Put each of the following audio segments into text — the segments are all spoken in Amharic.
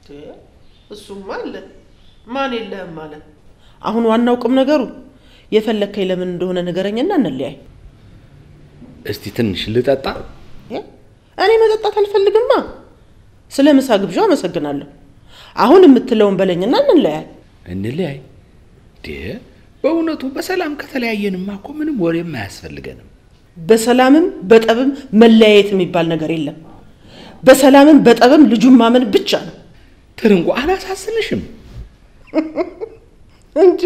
እሱማ አለ። ማን የለህም አለ። አሁን ዋናው ቁም ነገሩ የፈለግከኝ ለምን እንደሆነ ንገረኝና እንለያይ። እስቲ ትንሽ ልጠጣ። እኔ መጠጣት አልፈልግማ። ስለ ምሳ ግብዣው አመሰግናለሁ። አሁን የምትለውን በለኝና እንለያይ። እንለያይ? ዴ በእውነቱ በሰላም ከተለያየንማ እኮ ምንም ወሬም አያስፈልገንም። በሰላምም በጠብም መለያየት የሚባል ነገር የለም። በሰላምም በጠብም ልጁን ማመን ብቻ ነው። ትርንጎ አላሳስንሽም እንጂ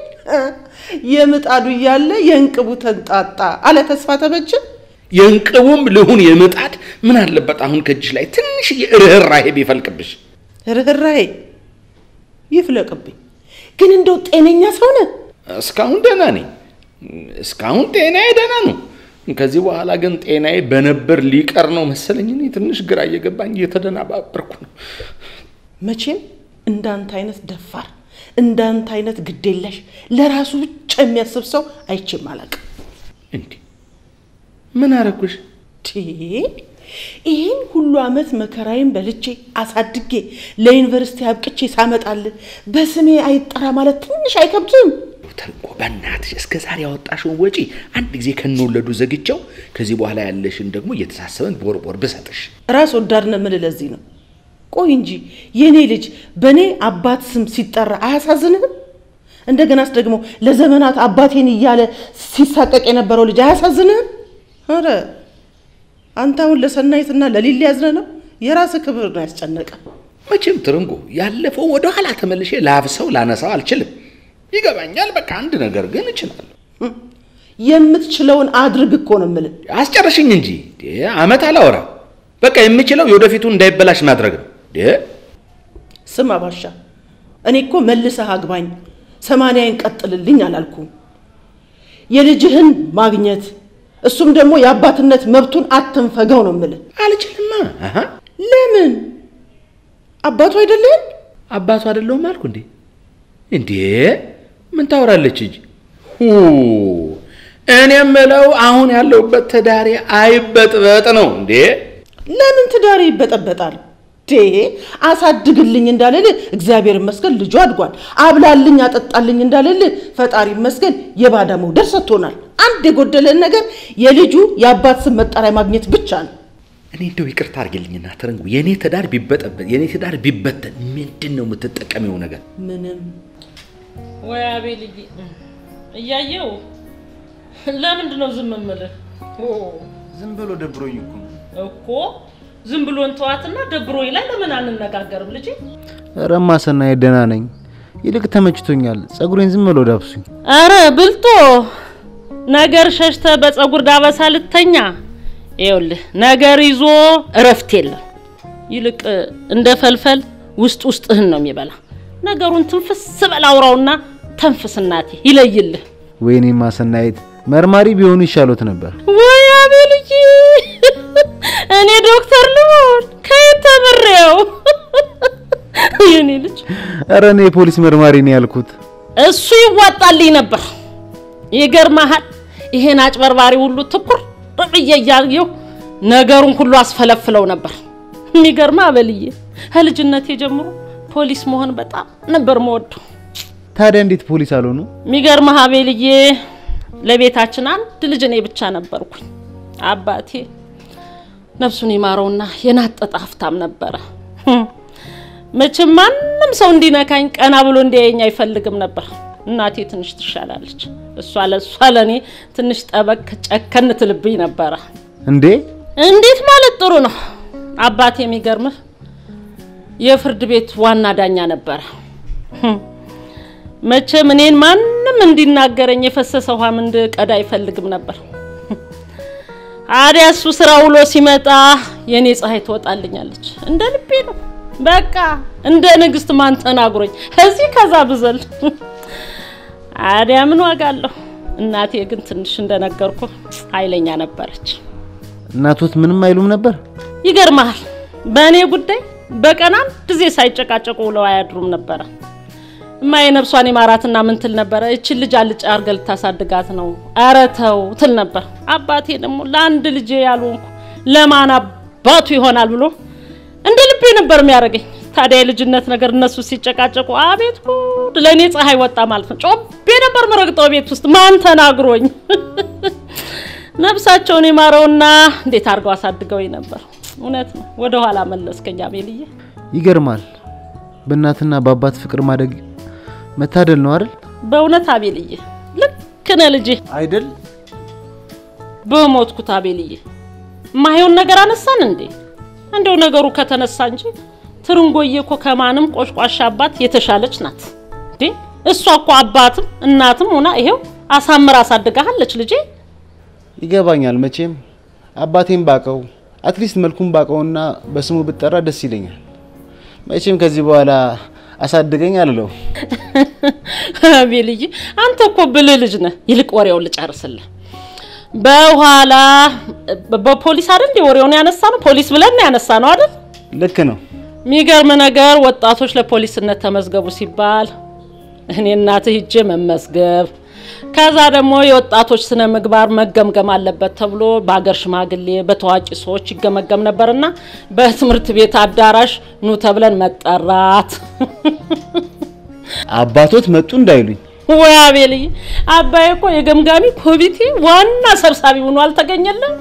የምጣዱ እያለ የእንቅቡ ተንጣጣ አለ ተስፋ ተበችን። የእንቅቡም ልሁን የምጣድ ምን አለበት አሁን ከእጅሽ ላይ ትንሽ ርኅራሄ ቢፈልቅብሽ። ርኅራሄ ይፍለቅብኝ። ግን እንደው ጤነኛ ሰው ነህ? እስካሁን ደህና ነኝ። እስካሁን ጤናዬ ደህና ነው። ከዚህ በኋላ ግን ጤናዬ በነበር ሊቀር ነው መሰለኝ። እኔ ትንሽ ግራ እየገባኝ እየተደናባበርኩ ነው። መቼም እንዳንተ አይነት ደፋር፣ እንዳንተ አይነት ግዴለሽ፣ ለራሱ ብቻ የሚያስብ ሰው አይቼም አላውቅም። እንዲህ ምን አረኩሽ? ይህን ሁሉ ዓመት መከራዬን በልቼ አሳድጌ ለዩኒቨርሲቲ አብቅቼ ሳመጣልህ በስሜ አይጠራ ማለት ትንሽ አይከብድም? ተንኮ በእናትሽ እስከ ዛሬ ያወጣሽውን ወጪ አንድ ጊዜ ከነወለዱ ዘግቼው ከዚህ በኋላ ያለሽን ደግሞ እየተሳሰበን ቦር ቦር ብሰጥሽ ራስ ወዳድ ነው የምልህ ለዚህ ነው። ቆይ እንጂ የእኔ ልጅ በእኔ አባት ስም ሲጠራ አያሳዝንህም? እንደገናስ ደግሞ ለዘመናት አባቴን እያለ ሲሳቀቅ የነበረው ልጅ አያሳዝንህም? ኧረ አንተ አሁን ለሰናይትና ለሊሊ ያዝነ ነው። የራስህ ክብር ነው ያስጨነቀ። መቼም ትርንጎ ያለፈው ወደ ኋላ ተመልሼ ላብሰው ላነሳው አልችልም። ይገባኛል። በቃ አንድ ነገር ግን እችላለሁ። የምትችለውን አድርግ እኮ ነው የምልህ። አስጨርሽኝ እንጂ አመት አላወራ። በቃ የምችለው የወደፊቱ እንዳይበላሽ ማድረግ ነው። ስማ ባሻ፣ እኔ እኮ መልሰህ አግባኝ ሰማንያዬን ቀጥልልኝ አላልኩም። የልጅህን ማግኘት እሱም ደግሞ የአባትነት መብቱን አትንፈገው ነው የምልህ። አልችልማ። ለምን? አባቱ አይደለህም? አባቱ አይደለሁም አልኩ እንዴ? እንዴ ምን ታወራለች እንጂ እኔ የምለው አሁን ያለሁበት ትዳሬ አይበጥበጥ ነው እንዴ? ለምን ትዳሬ ይበጠበጣል? ዴ አሳድግልኝ እንዳልልህ እግዚአብሔር ይመስገን ልጁ አድጓል። አብላልኝ አጠጣልኝ እንዳልልህ ፈጣሪ ይመስገን የባዳ መውደድ ሰጥቶናል። አንድ የጎደለን ነገር የልጁ የአባት ስም መጠሪያ ማግኘት ብቻ ነው። እኔ እንደው ይቅርታ አድርግልኝና ተረንጉ፣ የእኔ ትዳር ቢበጠበጥ የእኔ ትዳር ቢበተን ምንድን ነው የምትጠቀሚው ነገር? ምንም ወይ አቤልዬ፣ እያየው ለምንድን ነው ዝም የምልህ? ዝም ብሎ ደብሮኝ እኮ ነው እኮ ዝም ብሎን ተዋትና ደብሮኝ ላይ ለምን አንነጋገርም ልጄ? ረማ ሰናይ ደህና ነኝ። ይልቅ ተመችቶኛል። ጸጉሬን ዝም ብሎ ዳብሱኝ። አረ ብልጦ ነገር ሸሽተ በጸጉር ዳበሳ ልተኛ። ይኸውልህ ነገር ይዞ እረፍት የለም። ይልቅ እንደ ፈልፈል ውስጥ ውስጥህን ነው የሚበላ። ነገሩን ትንፍስ በል አውራውና ተንፍስ እናቴ ይለይልህ። ወይኔ ማሰናየት መርማሪ ቢሆኑ ይሻሎት ነበር። ወይ አቤልዬ፣ እኔ ዶክተር ልሆን ከየት ተምሬው? የኔ ልጅ እረ እኔ የፖሊስ መርማሪ ነው ያልኩት። እሱ ይዋጣልኝ ነበር። ይገርምሃል፣ ይሄን አጭበርባሪ ሁሉ ትኩር ብዬ እያየሁ ነገሩን ሁሉ አስፈለፍለው ነበር። የሚገርም አበልዬ፣ ከልጅነቴ ጀምሮ ፖሊስ መሆን በጣም ነበር መወደው። ታዲያ እንዴት ፖሊስ አልሆኑ? የሚገርምህ አቤልዬ፣ ለቤታችን አንድ ልጅ እኔ ብቻ ነበርኩኝ። አባቴ ነፍሱን ይማረውና የናጠጠ ሀብታም ነበረ። መቼም ማንም ሰው እንዲነካኝ ቀና ብሎ እንዲያየኝ አይፈልግም ነበር። እናቴ ትንሽ ትሻላለች። እሷ ለእሷ ለእኔ ትንሽ ጠበቅ ጨከን ትልብኝ ነበረ። እንዴ እንዴት ማለት ጥሩ ነው። አባቴ የሚገርምህ የፍርድ ቤት ዋና ዳኛ ነበረ። መቼም እኔን ማንም እንዲናገረኝ የፈሰሰ ውሃም እንድቀዳ አይፈልግም ነበር። አዲያ እሱ ስራ ውሎ ሲመጣ የእኔ ፀሐይ ትወጣልኛለች። እንደ ልቤ ነው በቃ እንደ ንግስት ማን ተናግሮኝ እዚህ ከዛ ብዘል አዲያ ምን ዋጋ አለሁ። እናቴ ግን ትንሽ እንደነገርኩ ኃይለኛ ነበረች። እናቶት ምንም አይሉም ነበር? ይገርመሃል፣ በእኔ ጉዳይ በቀን አንድ ጊዜ ሳይጨቃጨቁ ውለው አያድሩም ነበረ። እማዬ ነፍሷን የማራትና ምን ትል ነበረ? እችን ልጅ አልጫ አድርገህ ልታሳድጋት ነው፣ ኧረ ተው ትል ነበር። አባቴ ደግሞ ለአንድ ልጄ ያልሆንኩ ለማን አባቱ ይሆናል ብሎ እንደ ልቤ ነበር የሚያደርገኝ። ታዲያ የልጅነት ነገር እነሱ ሲጨቃጨቁ አቤት ጉድ! ለእኔ ፀሐይ ወጣ ማለት ነው። ጮቤ ነበር መረግጠው ቤት ውስጥ ማን ተናግሮኝ። ነፍሳቸውን የማረውና እንዴት አድርገው አሳድገውኝ ነበር። እውነት ነው። ወደ ኋላ መለስከኝ አቤልዬ። ይገርማል። በእናትና በአባት ፍቅር ማደግ መታደል ነው አይደል? በእውነት አቤልዬ ልክ ነህ ልጄ። አይደል? በሞትኩት አቤልዬ ማየውን ነገር አነሳን እንዴ? እንደው ነገሩ ከተነሳ እንጂ ትርንጎዬ እኮ ከማንም ቆሽቋሻ አባት የተሻለች ናት እንዴ። እሷ እኮ አባትም እናትም ሆና ይሄው አሳምር አሳድጋሃለች ልጄ። ይገባኛል። መቼም አባቴን ባቀው አትሊስት መልኩን ባቀውና በስሙ ብጠራ ደስ ይለኛል። መቼም ከዚህ በኋላ አሳድገኝ አልለው። አቤልዬ አንተ እኮ ብልህ ልጅ ነህ። ይልቅ ወሬውን ልጨርስልህ። በኋላ በፖሊስ አይደል እንዴ ወሬውን ያነሳ ነው? ፖሊስ ብለን ያነሳ ነው አይደል? ልክ ነው። የሚገርም ነገር ወጣቶች ለፖሊስነት ተመዝገቡ ሲባል እኔ እናትህ ሂጄ መመዝገብ ከዛ ደግሞ የወጣቶች ስነ ምግባር መገምገም አለበት ተብሎ በሀገር ሽማግሌ በታዋቂ ሰዎች ይገመገም ነበርና በትምህርት ቤት አዳራሽ ኑ ተብለን መጠራት። አባቶት መጡ እንዳይሉኝ። ወይ አቤልዬ፣ አባዬ እኮ የገምጋሚ ኮሚቴ ዋና ሰብሳቢ ሆኖ አልተገኘለም።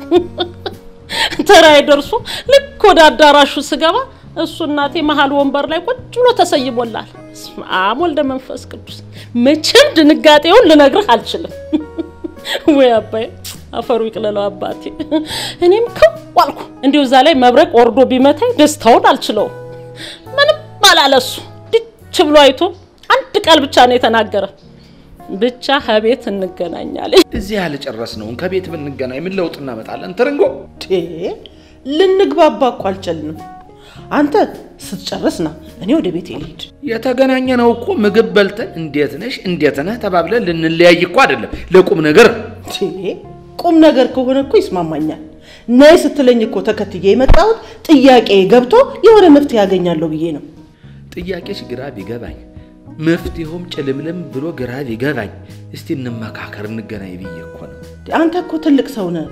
ተራይ ደርሶ ልክ ወደ አዳራሹ ስገባ እሱ እናቴ መሀል ወንበር ላይ ቁጭ ብሎ ተሰይሞላል። በስመ አብ ወልደ መንፈስ ቅዱስ። መቼም ድንጋጤውን ልነግርህ አልችልም። ወይ አባዬ አፈሩ ይቅለለው አባቴ። እኔም ክው አልኩ። እንዲሁ እዛ ላይ መብረቅ ወርዶ ቢመታኝ ደስታውን አልችለውም። ምንም አላለሱ ድች ብሎ አይቶ አንድ ቃል ብቻ ነው የተናገረ። ብቻ ከቤት እንገናኛለን። እዚህ ያልጨረስነውን ከቤት ብንገናኝ ምን ለውጥ እናመጣለን? ትርንጎ ቴ ልንግባባ እኮ አልቻልንም። አንተ ስትጨርስ ና፣ እኔ ወደ ቤቴ ልሂድ። የተገናኘነው እኮ ምግብ በልተን እንዴት ነሽ እንዴት ነህ ተባብለን ልንለያይ እኮ አይደለም፣ ለቁም ነገር ቴ ቁም ነገር ከሆነ እኮ ይስማማኛል። ነይ ስትለኝ እኮ ተከትዬ የመጣሁት ጥያቄ ገብቶ የሆነ መፍትሄ ያገኛለሁ ብዬ ነው። ጥያቄሽ ግራ ቢገባኝ መፍትሄውም ጭልምልም ብሎ ግራ ቢገባኝ እስቲ እንመካከር እንገናኝ ብዬ እኮ ነው። አንተ እኮ ትልቅ ሰው ነህ።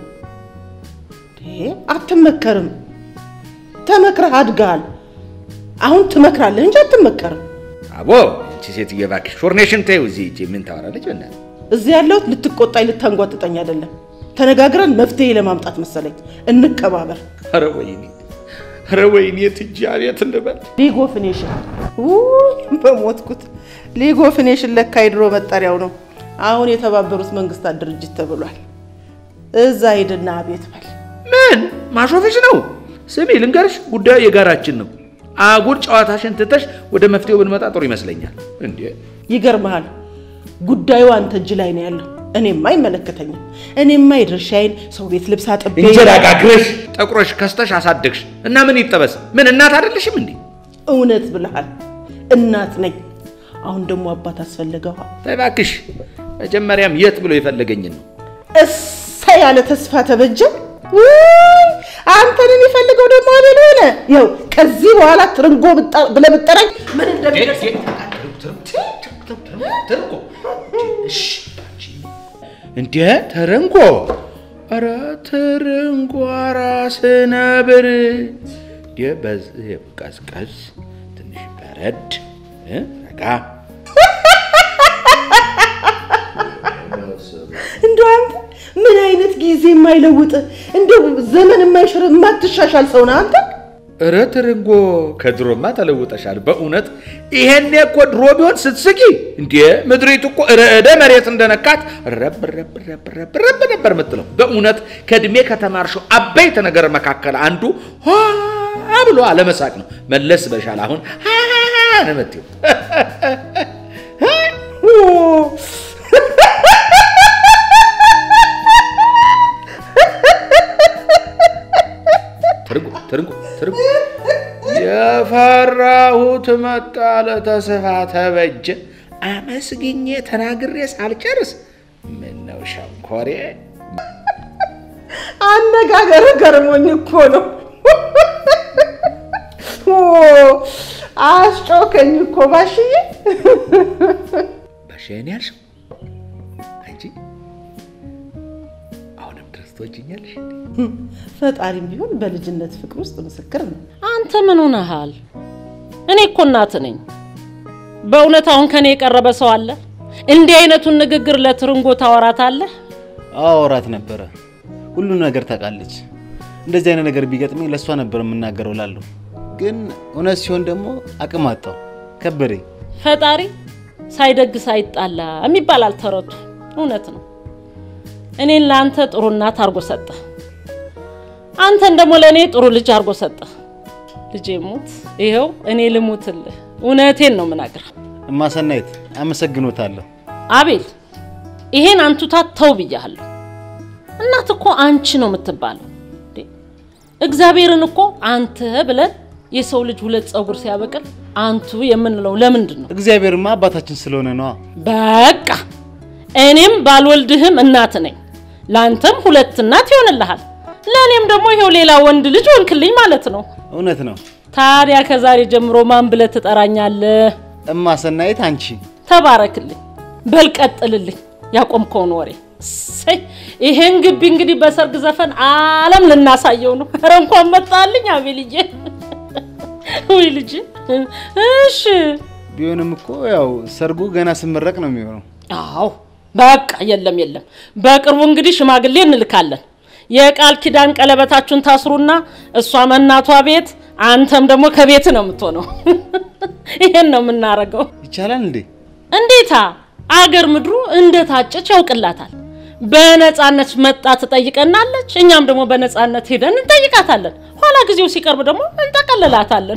ቴ አትመከርም። ተመክረህ አድገሃል። አሁን ትመክራለህ እንጂ አትመከርም። አቦ እቺ ሴትዮ እባክሽ ሾርኔሽን ተይው። እዚህ እቺ ምን ታወራለች? በእናትህ እዚህ ያለሁት ልትቆጣኝ ልታንጓጥጠኝ አይደለም። ተነጋግረን መፍትሄ ለማምጣት መሰለኝ። እንከባበር። ኧረ ወይኔ ኧረ ወይኔ ትጃ ቤት እንበል ሊግ ኦፍ ኔሽን ውይ፣ በሞትኩት። ሊግ ኦፍ ኔሽን ለካ የድሮ መጠሪያው ነው። አሁን የተባበሩት መንግስታት ድርጅት ተብሏል። እዛ ሂድና አቤት በል። ምን ማሾፍሽ ነው? ስሚ ልንገርሽ፣ ጉዳዩ የጋራችን ነው። አጉል ጨዋታሽን ትተሽ ወደ መፍትሄው ብንመጣ ጥሩ ይመስለኛል። እንዴ ይገርመሃል፣ ጉዳዩ አንተ እጅ ላይ ነው ያለው። እኔማ አይመለከተኝም። እኔማ የድርሻዬን ሰው ቤት ልብስ አጥቤ እንጀራ ጋግረሽ ጠቁረሽ ከስተሽ አሳደግሽ እና ምን ይጠበስ? ምን እናት አይደለሽም እንዴ? እውነት ብለሃል። እናት ነኝ። አሁን ደግሞ አባት አስፈለገዋ። ተይ እባክሽ፣ መጀመሪያም የት ብሎ የፈለገኝን ነው። እሳ ያለ ተስፋ ተበጀ። ውይ አንተን የሚፈልገው ደግሞ አቤል ሆነ። ይኸው ከዚህ በኋላ ትርንጎ ብጣ- ብለህ ብትጠራኝ ምን እንደሚደርስ እንዴ ተረንጎ፣ ኧረ ተረንጎ ራስ ነብር እንዴ በዚህ ቀዝቀዝ ትንሽ በረድ እ ረጋ እንደው አንተ ምን አይነት ጊዜ የማይለውጥ እንደው ዘመን የማይሽር የማትሻሻል ሰው ነህ አንተ። ኧረ ትርንጎ ከድሮማ ተለውጠሻል በእውነት ይሄኔ እኮ ድሮ ቢሆን ስትስቂ እንዴ ምድሪቱ እኮ ርዕደ መሬት እንደነካት ረብ ረብ ረብ ረብ ረብ ነበር የምትለው በእውነት ከእድሜ ከተማርሽው አበይት ነገር መካከል አንዱ ሆ ብሎ አለመሳቅ ነው መለስ በሻል አሁን ሀ ነው የምትይው ትርንጎ ትርንጎ ትርንጎ የፈራሁት መጣ ለተስፋ ተበጀ አመስግኜ ተናግሬ ሳልጨርስ ምነው ሸንኮሬ አነጋገር ገርሞኝ እኮ ነው። አስጮከኝ እኮ ባሽዬ። ባሻዬን ያልሽው አንቺ አሁንም ድረስ ትወጂኛለሽ ፈጣሪም ቢሆን በልጅነት ፍቅር ውስጥ ምስክር ነው። አንተ ምን ሆነሃል? እኔ እኮ እናት ነኝ። በእውነት አሁን ከኔ የቀረበ ሰው አለ? እንዲህ አይነቱን ንግግር ለትርንጎ ታወራታለህ? አወራት ነበረ። ሁሉም ነገር ታውቃለች። እንደዚህ አይነት ነገር ቢገጥመኝ ለእሷ ነበር የምናገረው ላለሁ። ግን እውነት ሲሆን ደግሞ አቅም አጣው፣ ከበደኝ። ፈጣሪ ሳይደግስ አይጣላ የሚባል አልተረቱ እውነት ነው። እኔን ለአንተ ጥሩ እናት አድርጎ ሰጠ፣ አንተን ደግሞ ለእኔ ጥሩ ልጅ አድርጎ ሰጠ። ልጄ ሙት፣ ይኸው እኔ ልሙትልህ። እውነቴን ነው ምናገር። እማሰናይት አመሰግኖታለሁ። አቤል ይሄን አንቱታ ተው ብያለሁ። እናት እኮ አንቺ ነው የምትባለው። እንዴ! እግዚአብሔርን እኮ አንተ ብለን የሰው ልጅ ሁለት ፀጉር ሲያበቅል አንቱ የምንለው ለምንድን ነው? እግዚአብሔርማ አባታችን ስለሆነ ነዋ። በቃ እኔም ባልወልድህም እናት ነኝ። ለአንተም ሁለት እናት ይሆንልሃል። ለእኔም ደግሞ ይሄው ሌላ ወንድ ልጅ ሆንክልኝ ማለት ነው። እውነት ነው። ታዲያ ከዛሬ ጀምሮ ማን ብለህ ትጠራኛለህ? እማሰናይት አንቺ ተባረክልኝ፣ በል ቀጥልልኝ ያቆምከውን ወሬ። እሰይ ይሄን ግቢ እንግዲህ በሰርግ ዘፈን ዓለም ልናሳየው ነው። ኧረ እንኳን መጣልኝ አቤልዬ። ውይ ልጅ እሺ። ቢሆንም እኮ ያው ሰርጉ ገና ስመረቅ ነው የሚሆነው። አዎ በቃ የለም የለም። በቅርቡ እንግዲህ ሽማግሌ እንልካለን። የቃል ኪዳን ቀለበታችሁን ታስሩና እሷም እናቷ ቤት አንተም ደግሞ ከቤት ነው የምትሆነው። ይሄን ነው የምናረገው። ይቻላል እንዴ? እንዴታ አገር ምድሩ እንደታጨች ያውቅላታል። በነፃነት መጣ ትጠይቀናለች፣ እኛም ደግሞ በነፃነት ሄደን እንጠይቃታለን። ኋላ ጊዜው ሲቀርብ ደግሞ እንጠቀልላታለን።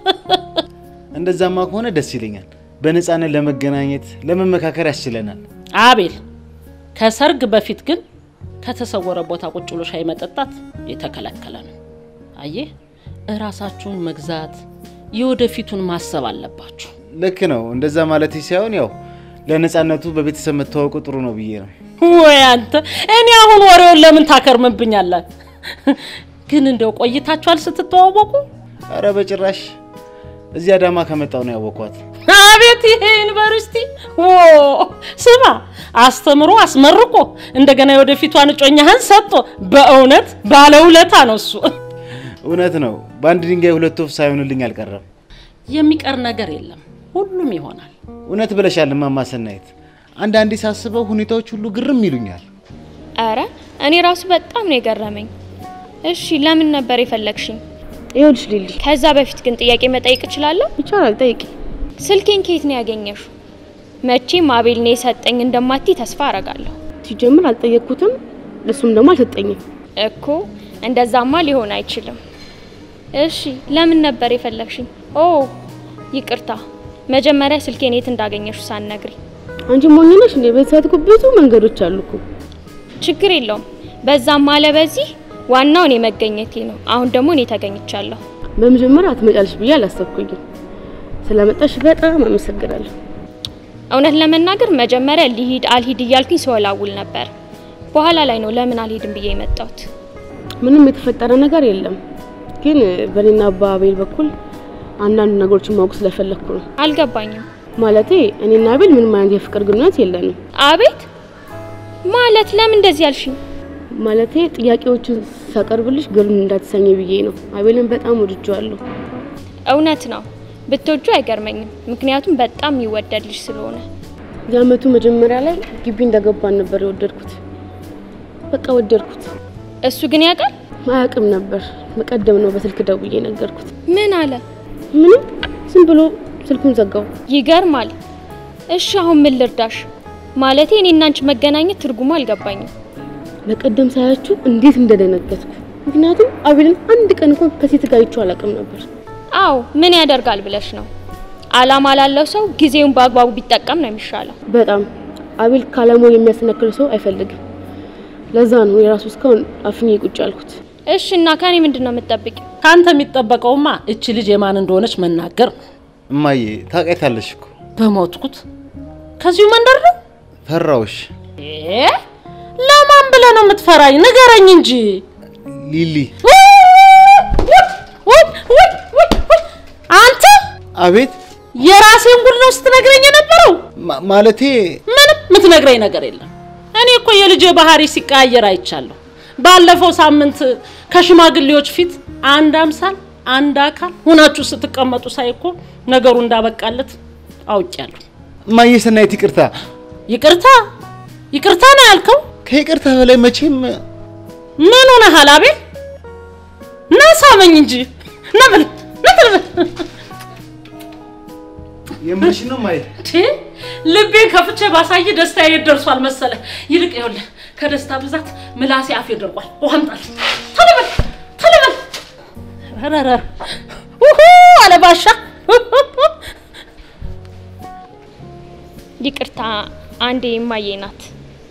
እንደዛማ ከሆነ ደስ ይለኛል። በነፃነት ለመገናኘት ለመመካከር ያስችለናል። አቤል ከሰርግ በፊት ግን ከተሰወረ ቦታ ቁጭ ብሎ ሻይ መጠጣት የተከለከለ ነው። አየህ፣ እራሳችሁን መግዛት የወደፊቱን ማሰብ አለባችሁ። ልክ ነው። እንደዛ ማለት ሳይሆን ያው ለነፃነቱ በቤተሰብ መተዋወቁ ጥሩ ነው ብዬ ነው። ወይ አንተ፣ እኔ አሁን ወሬውን ለምን ታከርምብኛለህ? ግን እንደው ቆይታችኋል ስትተዋወቁ? አረ በጭራሽ እዚህ አዳማ ከመጣው ነው ያወኳት። አቤት ይሄ ዩኒቨርሲቲ ዎ ስማ፣ አስተምሮ አስመርቆ እንደገና የወደፊቷን እጮኛህን ሰጥቶ በእውነት ባለውለታ ነው እሱ። እውነት ነው። በአንድ ድንጋይ ሁለት ወፍ ሳይሆንልኝ አልቀረም። የሚቀር ነገር የለም፣ ሁሉም ይሆናል። እውነት ብለሻል እማማ ሰናይት። አንዳንዴ ሳስበው ሁኔታዎች ሁሉ ግርም ይሉኛል። አረ እኔ ራሱ በጣም ነው የገረመኝ። እሺ ለምን ነበር የፈለግሽኝ? ይኸውልሽ ሊሊ፣ ከዛ በፊት ግን ጥያቄ መጠየቅ እችላለሁ? ይቻላል ጠይቂ። ስልኬን ከየት ነው ያገኘሽው? መቼም አቤል ነው የሰጠኝ እንደማቲ ተስፋ አረጋለሁ። ሲጀምር አልጠየቅኩትም፣ እሱም ደግሞ አልሰጠኝም። እኮ እንደዛማ ሊሆን አይችልም። እሺ ለምን ነበር የፈለግሽኝ? ኦ ይቅርታ፣ መጀመሪያ ስልኬን የት እንዳገኘሽው ሳትነግሪ። አንቺ ሞኝ ነሽ እንዴ? በዚህ እኮ ብዙ መንገዶች አሉ እኮ። ችግር የለውም። በዛም አለ በዚህ ዋናው እኔ መገኘቴ ነው። አሁን ደግሞ እኔ ተገኝቻለሁ። በመጀመሪያ አትመጫለሽ ብዬ አላሰብኩኝም። ስለመጣሽ በጣም አመሰግናለሁ። እውነት ለመናገር መጀመሪያ ሊሂድ አልሂድ እያልኩኝ ስወላውል ነበር። በኋላ ላይ ነው ለምን አልሄድም ብዬ የመጣሁት። ምንም የተፈጠረ ነገር የለም፣ ግን በእኔና በአቤል በኩል አንዳንድ ነገሮችን ማወቅ ስለፈለግኩ ነው። አልገባኝም። ማለቴ እኔና አቤል ምንም አይነት የፍቅር ግንኙነት የለንም። አቤት ማለት ለምን እንደዚህ ያልሽኝ? ማለቴ ጥያቄዎችን ሳቀርብልሽ ግርም እንዳትሰኝ ብዬ ነው። አቤልን በጣም ወድጄዋለሁ። እውነት ነው ብትወጁ አይገርመኝም፣ ምክንያቱም በጣም የሚወደድ ልጅ ስለሆነ። የአመቱ መጀመሪያ ላይ ግቢ እንደገባን ነበር የወደድኩት። በቃ ወደድኩት። እሱ ግን ያውቃል? አያውቅም ነበር። በቀደም ነው በስልክ ደውዬ ነገርኩት። ምን አለ? ምንም ዝም ብሎ ስልኩን ዘጋው። ይገርማል። እሺ አሁን ምን ልርዳሽ? ማለቴ እኔና አንቺ መገናኘት ትርጉሙ አልገባኝም። በቀደም ሳያችሁ እንዴት እንደደነገጥኩ። ምክንያቱም አቤልን አንድ ቀን እንኳን ከሴት ጋር አይቼው አላውቅም ነበር። አዎ ምን ያደርጋል ብለሽ ነው? አላማ ላለው ሰው ጊዜውን በአግባቡ ቢጠቀም ነው የሚሻለው። በጣም አቤል ካላማው የሚያስነክል ሰው አይፈልግም። ለዛ ነው የራሱ እስካሁን አፍኜ ቁጭ ያልኩት። እሺ እና ከኔ ምንድን ነው የምትጠብቂው? ከአንተ የሚጠበቀውማ እቺ ልጅ የማን እንደሆነች መናገር ነው። እማዬ ታውቂያታለሽ እኮ በሞትኩት ከዚሁ መንደር ነው። ፈራውሽ። እ? ለማን ብለህ ነው የምትፈራኝ? ንገረኝ እንጂ። ሊሊ ውይ! ውይ! ውይ! ውይ! ውይ! አንተ አቤት የራሴን ጉድ ነው ስትነግረኝ የነበረው። ማ- ማለቴ ምንም የምትነግረኝ ነገር የለም። እኔ እኮ የልጄ ባህሪ ሲቀያየር አይቻለሁ። ባለፈው ሳምንት ከሽማግሌዎች ፊት አንድ አምሳል አንድ አካል ሆናችሁ ስትቀመጡ ሳይ እኮ ነገሩ እንዳበቃለት አውቄያለሁ። እማዬ ሰናይት ይቅርታ። ይቅርታ ይቅርታ ነው ያልከው? ከይቅርታ በላይ መቼም ምን ሆነሃል አቤል? ና ሳመኝ እንጂ ና በል ና በል የምልሽ ነው እማዬ። እንዴ ልቤን ከፍቼ ባሳይ ደስታ የት ደርሷል መሰለ። ይልቅ ይኸውልህ ከደስታ ብዛት ምላሴ አፌ ደርቋል። ውሃ አምጣልኝ። ቶሎ በል ቶሎ በል። ረረ ውሁ አለ ባሻ። ይቅርታ አንዴ እማዬ ናት።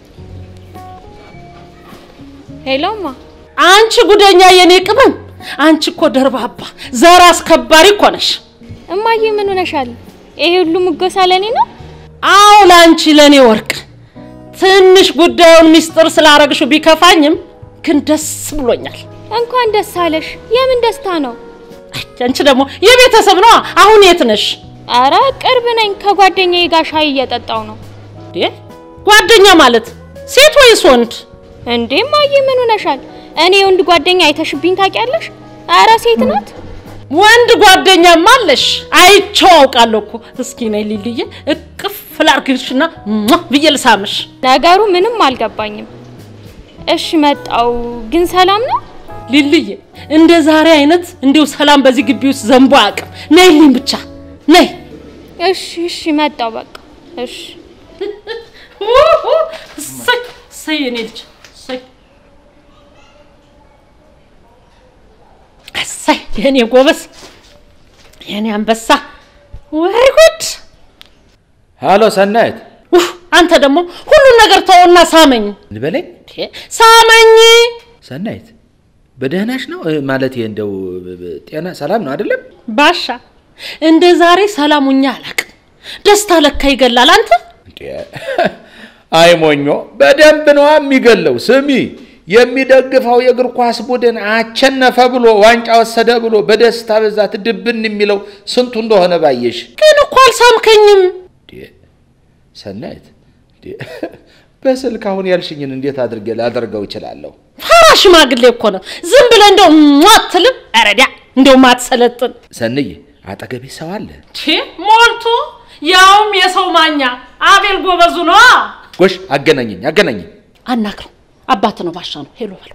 ሄሎማ አንቺ ጉደኛ የኔ ቅመም፣ አንቺ እኮ ደርባባ ዘር አስከባሪ እኮ ነሽ። እማዬ ምን ሆነሻል? ይሄ ሁሉ ሙገሳ ለኔ ነው? አዎ ለአንቺ ለእኔ ወርቅ ትንሽ ጉዳዩን ሚስጥር ስላረግሽው ቢከፋኝም ግን ደስ ብሎኛል። እንኳን ደስ አለሽ። የምን ደስታ ነው? አይ፣ አንቺ ደግሞ የቤተሰብ ነዋ። አሁን የት ነሽ? አረ ቅርብ ነኝ። ከጓደኛዬ ጋር ሻይ እየጠጣው ነው። እንዴ ጓደኛ ማለት ሴት ወይስ ወንድ? እንዴ እማዬ ምን ሆነሻል? እኔ ወንድ ጓደኛ አይተሽብኝ ታውቂያለሽ? አረ ሴት ናት። ወንድ ጓደኛማ አለሽ? አይቼው አውቃለሁ እኮ። እስኪ ነይ ሊልዬ እቅፍ ላርግሽና ሟ ብዬ ልሳምሽ። ነገሩ ምንም አልገባኝም። እሺ መጣው። ግን ሰላም ነው? ሊልዬ እንደ ዛሬ አይነት እንዲሁ ሰላም በዚህ ግቢ ውስጥ ዘንቦ አያውቅም። ነይልኝ ብቻ ነይ። እሺ እሺ መጣው በቃ እሺ። ውሁ! እሰይ እሰይ የኔ ልጅ እሰይ እሰይ የኔ ጎበዝ የኔ አንበሳ ወይ ጉድ! ሃሎ ሰናይት ውህ! አንተ ደግሞ ሁሉን ነገር ተወና ሳመኝ እንበለኝ። እንዴ! ሳመኝ ሰናይት በደህናሽ ነው እ፣ ማለቴ እንደው እ፣ እ፣ ጤና ሰላም ነው አይደለም? ባሻ እንደ ዛሬ ሰላሙኛ አላውቅም። ደስታ ለካ ይገላል። አንተ እንዴ አይ ሞኞ በደንብ ነዋ የሚገለው። ስሚ የሚደግፈው የእግር ኳስ ቡድን አቸነፈ ብሎ ዋንጫ ወሰደ ብሎ በደስታ ብዛት ድብን የሚለው ስንቱ እንደሆነ ባየሽ። ግን እኮ አልሳምከኝም። እንዴ ሰናይት እንዴ በስልክ አሁን ያልሽኝን እንዴት አድርጌ ላደርገው እችላለሁ? ፈራ ሽማግሌ እኮ ነው። ዝም ብለህ እንደው ሟ አትልም? ረዲያ እንደው ማትሰለጥን ሰንዬ አጠገቤ ሰው አለ። ቺ ሞልቶ ያውም የሰው ማኛ አቤል ጎበዙ ነዋ። ጎሽ አገናኘኝ አገናኘኝ። አናግረው አባት ነው ባሻ ነው። ሄሎ በለው።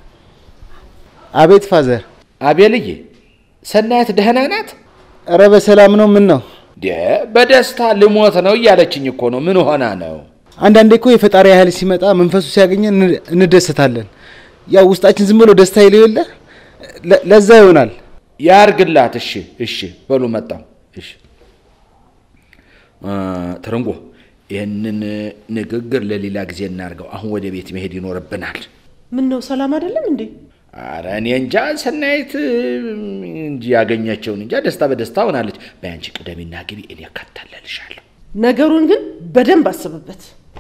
አቤት ፋዘር። አቤልዬ ሰናየት ደህና ናት? እረ በሰላም ነው። ምን ነው? እንዴ በደስታ ልሞት ነው እያለችኝ እኮ ነው። ምን ሆና ነው? አንዳንዴ እኮ የፈጣሪ ኃይል ሲመጣ መንፈሱ ሲያገኘን እን- እንደሰታለን። ያው ውስጣችን ዝም ብሎ ደስታ ይለው የለ ለ- ለዛ ይሆናል። ያርግላት። እሺ እሺ በሉ መጣው። እሺ እ፣ ትርንጎ ይህንን ንግግር ለሌላ ጊዜ እናርገው። አሁን ወደ ቤት መሄድ ይኖርብናል። ምን ነው ሰላም አይደለም እንዴ? አረ እኔ እንጃ ሰናይት እንጂ ያገኘችውን እንጃ ደስታ በደስታ ሆናለች። በያንቺ ቅደሚና ግቢ፣ እኔ እከታተልሻለሁ። ነገሩን ግን በደንብ አስብበት።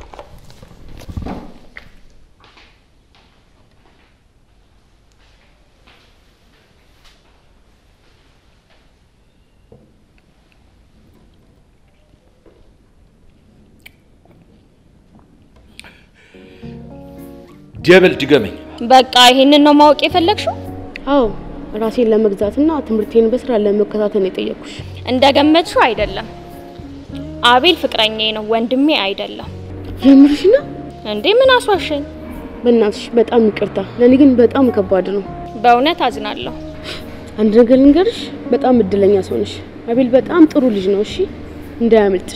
ደብል ድገመኝ። በቃ ይሄንን ነው ማወቅ የፈለግሽው? አዎ ራሴን ለመግዛትና ትምህርቴን በስራ ለመከታተል የጠየኩሽ። እንደገመትሽው አይደለም። አቤል ፍቅረኛዬ ነው፣ ወንድሜ አይደለም። የምርሽ ነው? እንዴ ምን አስዋሸኝ? በእናትሽ በጣም ይቅርታ። ለእኔ ግን በጣም ከባድ ነው። በእውነት አዝናለሁ። አንድ ነገር ልንገርሽ፣ በጣም እድለኛ ሰው ነሽ። አቤል በጣም ጥሩ ልጅ ነው። እሺ እንዳያመልጥሽ።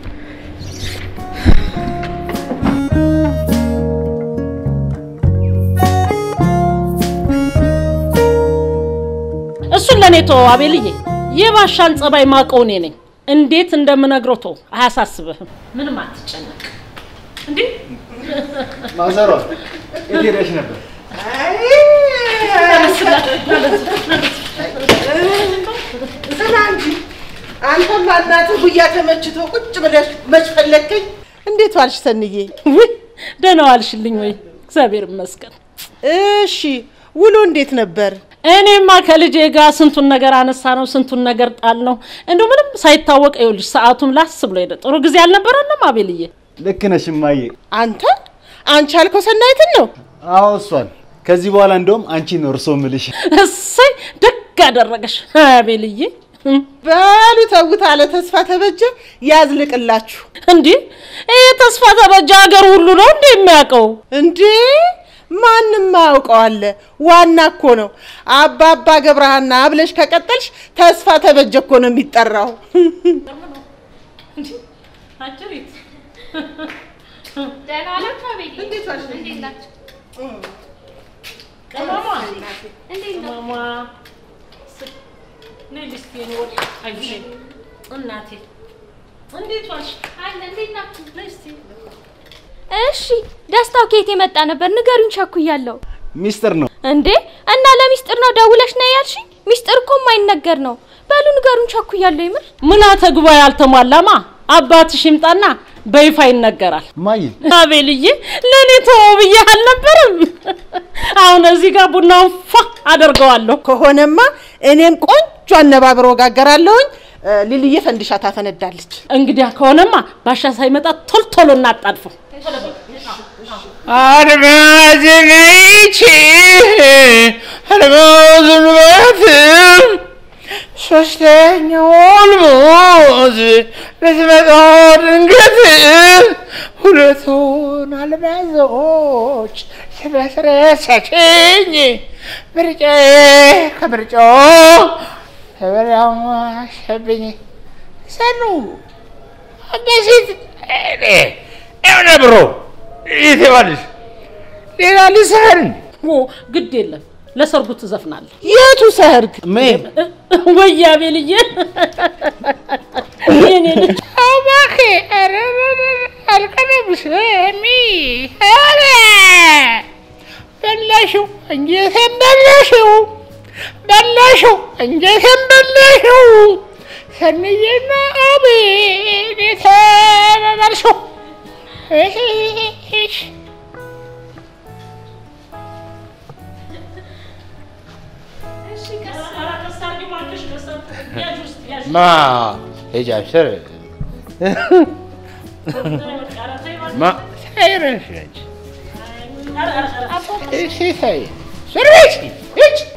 እሱን ለእኔ ተወው አቤልዬ። የባሻን ጸባይ ማቀው እኔ ነኝ። እንዴት እንደምነግረው ተወው፣ አያሳስብህም። ምንም አትጨነቅ። እንዴ ማዘሯ የት ሄደሽ ነበር? ስራ እንጂ አንተማ እናትህ ጉያ ተመችቶ ቁጭ ብለሽ መች ፈለግከኝ? እንዴት ዋልሽ ሰንዬ? ውይ ደህና ዋልሽልኝ ወይ? እግዚአብሔር ይመስገን። እሺ ውሎ እንዴት ነበር? እኔማ ከልጄ ጋር ስንቱን ነገር አነሳ ነው፣ ስንቱን ነገር ጣል ነው። እንደው ምንም ሳይታወቅ ይኸውልሽ ሰዓቱም ላስ ብሎ ሄደ። ጥሩ ጊዜ አልነበረንም አቤልዬ? ልክ ነሽ እማዬ። አንተ አንቺ ያልከው ሰናይትን ነው? አዎ እሷን። ከዚህ በኋላ እንደውም አንቺ ነው እርሶ ምልሽ። እሰይ ደግ ደግ አደረገሽ አቤልዬ። በሉ ተውት አለ ተስፋ ተበጀ ያዝልቅላችሁ። እንዲህ ይህ ተስፋ ተበጀ ሀገር ሁሉ ነው እንዴ የሚያውቀው? እንዴ ማንም አያውቀዋለ። ዋና እኮ ነው አባባ ገብረሃና ብለሽ ከቀጠልሽ ተስፋ ተበጀ እኮ ነው የሚጠራው። ደህና ዋላችሁ አቤል? እንዴት ናችሁ? እንዴት ነው? እናቴ እንዴት ዋልሽ? አለ እንዴት ናችሁ? እሺ ደስታው ከየት የመጣ ነበር? ንገሩኝ፣ ቸኩያለሁ። ሚስጥር ነው። እንዴ እና ለሚስጥር ነው ደውለሽ ነው ያልሽኝ? ሚስጥር እኮ የማይነገር ነው። በሉ ንገሩኝ፣ ቸኩያለሁ። ይምር ምልዓተ ጉባኤ አልተሟላማ። አባትሽ ይምጣና በይፋ ይነገራል። ማይ አቤልዬ ለእኔ ተወው ብዬሽ አልነበረም? አሁን እዚህ ጋር ቡናውን ፏ አደርገዋለሁ። ከሆነማ እኔም ቆንጆ አነባብሮ ጋገራለሁኝ። እ፣ ሊልዬ ፈንድሻ ታፈነዳለች። እንግዲያ ከሆነማ ባሻ ሳይመጣ ቶሎ ቶሎ እናጣድፈው። አድማዝንይቺ አድማዝን በት ሶስተኛውን ሙዝ ልትመጣ ድንገት ሁለቱን አልማዞች ስለስረሰችኝ ምርጫዬ ከምርጫው ተበላሸብኝ። ሰኑ አገሲት ኤው ነብሮ ይትባልሽ ሌላ ልስህን ኦ ግድ የለም ለሰርጉ ትዘፍናለህ የቱ ሰርግ? ሜም ወይ አቤልዬ የኔ ልጅ እባክህ ኧረ አልቀረብሽም። ኧረ በላሽው እንጀቴን በላሽው በላሽው እንጀቴን በላሽው ሰንዬና አቤል የተባባልሽው እሺ ማ ሂጂ አብሽር ማ ሳይረሽ ነች እሺ ተይ ዞር በይ እስኪ ሂጅ